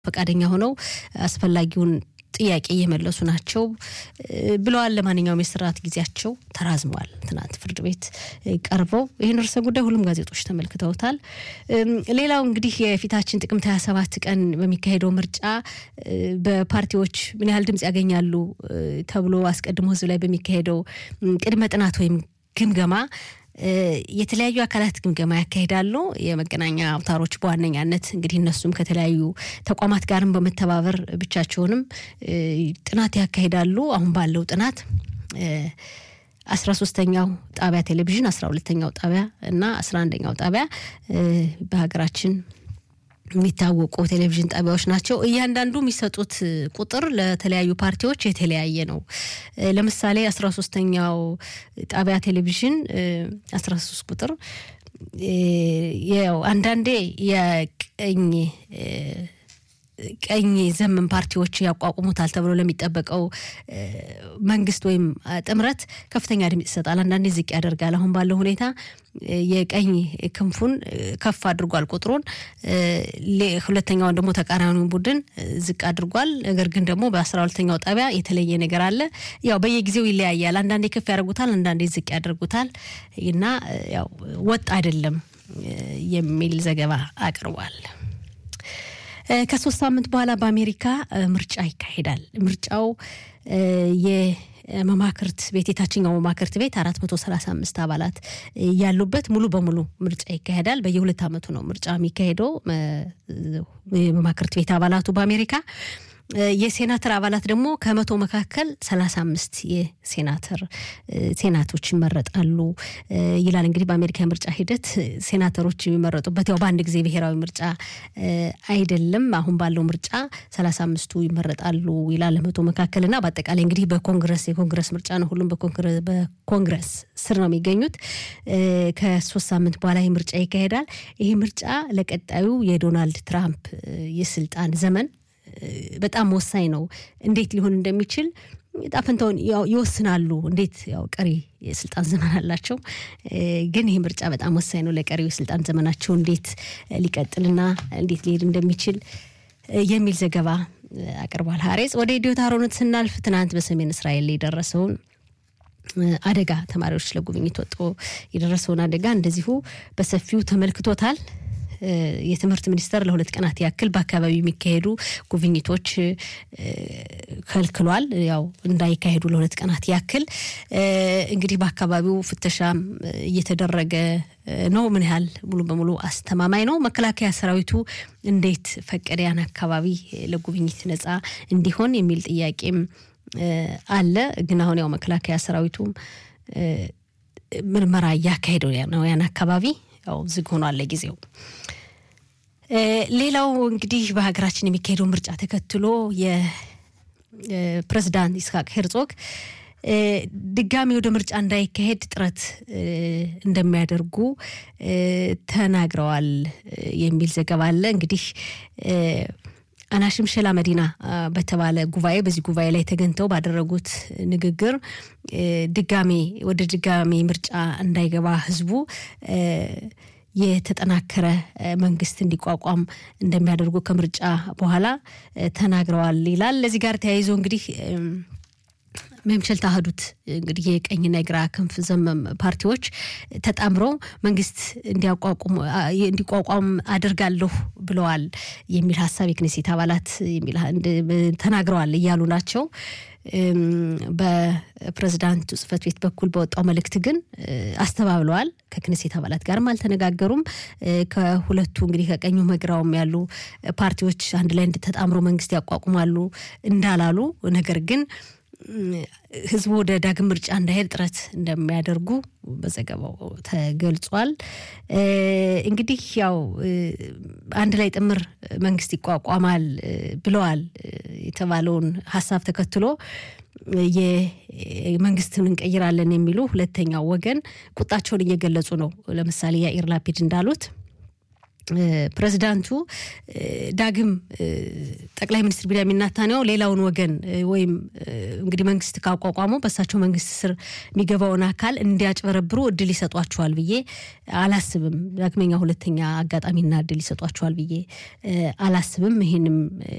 ፈቃደኛ ሆነው አስፈላጊውን ጥያቄ እየመለሱ ናቸው ብለዋል። ለማንኛውም የስርዓት ጊዜያቸው ተራዝሟል። ትናንት ፍርድ ቤት ቀርበው ይህን ርዕሰ ጉዳይ ሁሉም ጋዜጦች ተመልክተውታል። ሌላው እንግዲህ የፊታችን ጥቅምት 27 ቀን በሚካሄደው ምርጫ በፓርቲዎች ምን ያህል ድምጽ ያገኛሉ ተብሎ አስቀድሞ ህዝብ ላይ በሚካሄደው ቅድመ ጥናት ወይም ግምገማ የተለያዩ አካላት ግምገማ ያካሂዳሉ። የመገናኛ አውታሮች በዋነኛነት እንግዲህ እነሱም ከተለያዩ ተቋማት ጋርም በመተባበር ብቻቸውንም ጥናት ያካሂዳሉ። አሁን ባለው ጥናት አስራ ሶስተኛው ጣቢያ ቴሌቪዥን፣ አስራ ሁለተኛው ጣቢያ እና አስራ አንደኛው ጣቢያ በሀገራችን የሚታወቁ ቴሌቪዥን ጣቢያዎች ናቸው። እያንዳንዱ የሚሰጡት ቁጥር ለተለያዩ ፓርቲዎች የተለያየ ነው። ለምሳሌ አስራ ሶስተኛው ጣቢያ ቴሌቪዥን አስራ ሶስት ቁጥር ያው አንዳንዴ የቀኝ ቀኝ ዘመን ፓርቲዎች ያቋቁሙታል ተብሎ ለሚጠበቀው መንግስት ወይም ጥምረት ከፍተኛ ድምጽ ይሰጣል። አንዳንዴ ዝቅ ያደርጋል። አሁን ባለው ሁኔታ የቀኝ ክንፉን ከፍ አድርጓል ቁጥሩን፣ ሁለተኛውን ደግሞ ተቃራኒውን ቡድን ዝቅ አድርጓል። ነገር ግን ደግሞ በአስራ ሁለተኛው ጣቢያ የተለየ ነገር አለ። ያው በየጊዜው ይለያያል። አንዳንዴ ከፍ ያደርጉታል፣ አንዳንዴ ዝቅ ያደርጉታል እና ያው ወጥ አይደለም የሚል ዘገባ አቅርቧል። ከሶስት ሳምንት በኋላ በአሜሪካ ምርጫ ይካሄዳል። ምርጫው የመማክርት ቤት የታችኛው መማክርት ቤት አራት መቶ ሰላሳ አምስት አባላት ያሉበት ሙሉ በሙሉ ምርጫ ይካሄዳል። በየሁለት ዓመቱ ነው ምርጫ የሚካሄደው የመማክርት ቤት አባላቱ በአሜሪካ የሴናተር አባላት ደግሞ ከመቶ መካከል ሰላሳ አምስት የሴናተር ሴናቶች ይመረጣሉ ይላል። እንግዲህ በአሜሪካ የምርጫ ሂደት ሴናተሮች የሚመረጡበት ያው በአንድ ጊዜ ብሔራዊ ምርጫ አይደለም። አሁን ባለው ምርጫ ሰላሳ አምስቱ ይመረጣሉ ይላል መቶ መካከል እና በአጠቃላይ እንግዲህ በኮንግረስ የኮንግረስ ምርጫ ነው። ሁሉም በኮንግረስ ስር ነው የሚገኙት። ከሶስት ሳምንት በኋላ ይህ ምርጫ ይካሄዳል። ይህ ምርጫ ለቀጣዩ የዶናልድ ትራምፕ የስልጣን ዘመን በጣም ወሳኝ ነው። እንዴት ሊሆን እንደሚችል ጣፈንታውን ይወስናሉ። እንዴት ያው ቀሪ የስልጣን ዘመን አላቸው፣ ግን ይህ ምርጫ በጣም ወሳኝ ነው ለቀሪው የስልጣን ዘመናቸው እንዴት ሊቀጥልና እንዴት ሊሄድ እንደሚችል የሚል ዘገባ አቅርቧል ሀሬጽ። ወደ ኢትዮ ታሮነት ስናልፍ ትናንት በሰሜን እስራኤል የደረሰውን አደጋ ተማሪዎች ለጉብኝት ወጥቶ የደረሰውን አደጋ እንደዚሁ በሰፊው ተመልክቶታል። የትምህርት ሚኒስቴር ለሁለት ቀናት ያክል በአካባቢው የሚካሄዱ ጉብኝቶች ከልክሏል። ያው እንዳይካሄዱ ለሁለት ቀናት ያክል እንግዲህ በአካባቢው ፍተሻም እየተደረገ ነው። ምን ያህል ሙሉ በሙሉ አስተማማኝ ነው? መከላከያ ሰራዊቱ እንዴት ፈቀደ ያን አካባቢ ለጉብኝት ነጻ እንዲሆን የሚል ጥያቄም አለ። ግን አሁን ያው መከላከያ ሰራዊቱም ምርመራ እያካሄደው ነው ያን አካባቢ ያው ዝግ ሆኗል ለጊዜው። ሌላው እንግዲህ በሀገራችን የሚካሄደው ምርጫ ተከትሎ የፕሬዝዳንት ይስሐቅ ሄርዞግ ድጋሚ ወደ ምርጫ እንዳይካሄድ ጥረት እንደሚያደርጉ ተናግረዋል የሚል ዘገባ አለ። እንግዲህ አናሽም ሸላ መዲና በተባለ ጉባኤ በዚህ ጉባኤ ላይ ተገኝተው ባደረጉት ንግግር ድጋሜ ወደ ድጋሜ ምርጫ እንዳይገባ ህዝቡ የተጠናከረ መንግስት እንዲቋቋም እንደሚያደርጉ ከምርጫ በኋላ ተናግረዋል ይላል። ለዚህ ጋር ተያይዞ እንግዲህ መምሸል ታህዱት እንግዲህ የቀኝና የግራ ክንፍ ዘመም ፓርቲዎች ተጣምረው መንግስት እንዲቋቋም አድርጋለሁ ብለዋል የሚል ሀሳብ የክኔሴት አባላት ተናግረዋል እያሉ ናቸው። በፕሬዝዳንቱ ጽህፈት ቤት በኩል በወጣው መልእክት ግን አስተባብለዋል። ከክኔሴት አባላት ጋርም አልተነጋገሩም። ከሁለቱ እንግዲህ ከቀኙ መግራውም ያሉ ፓርቲዎች አንድ ላይ ተጣምሮ መንግስት ያቋቁማሉ እንዳላሉ ነገር ግን ህዝቡ ወደ ዳግም ምርጫ እንዳይሄድ ጥረት እንደሚያደርጉ በዘገባው ተገልጿል። እንግዲህ ያው አንድ ላይ ጥምር መንግስት ይቋቋማል ብለዋል የተባለውን ሀሳብ ተከትሎ የመንግስትን እንቀይራለን የሚሉ ሁለተኛው ወገን ቁጣቸውን እየገለጹ ነው። ለምሳሌ ያኢር ላፒድ እንዳሉት ፕሬዚዳንቱ ዳግም ጠቅላይ ሚኒስትር ቢንያሚን ኔታንያሁ ሌላውን ወገን ወይም እንግዲህ መንግስት ካቋቋሙ በእሳቸው መንግስት ስር የሚገባውን አካል እንዲያጭበረብሩ እድል ይሰጧቸዋል ብዬ አላስብም። ዳግመኛ ሁለተኛ አጋጣሚና እድል ይሰጧቸዋል ብዬ አላስብም። ይህንም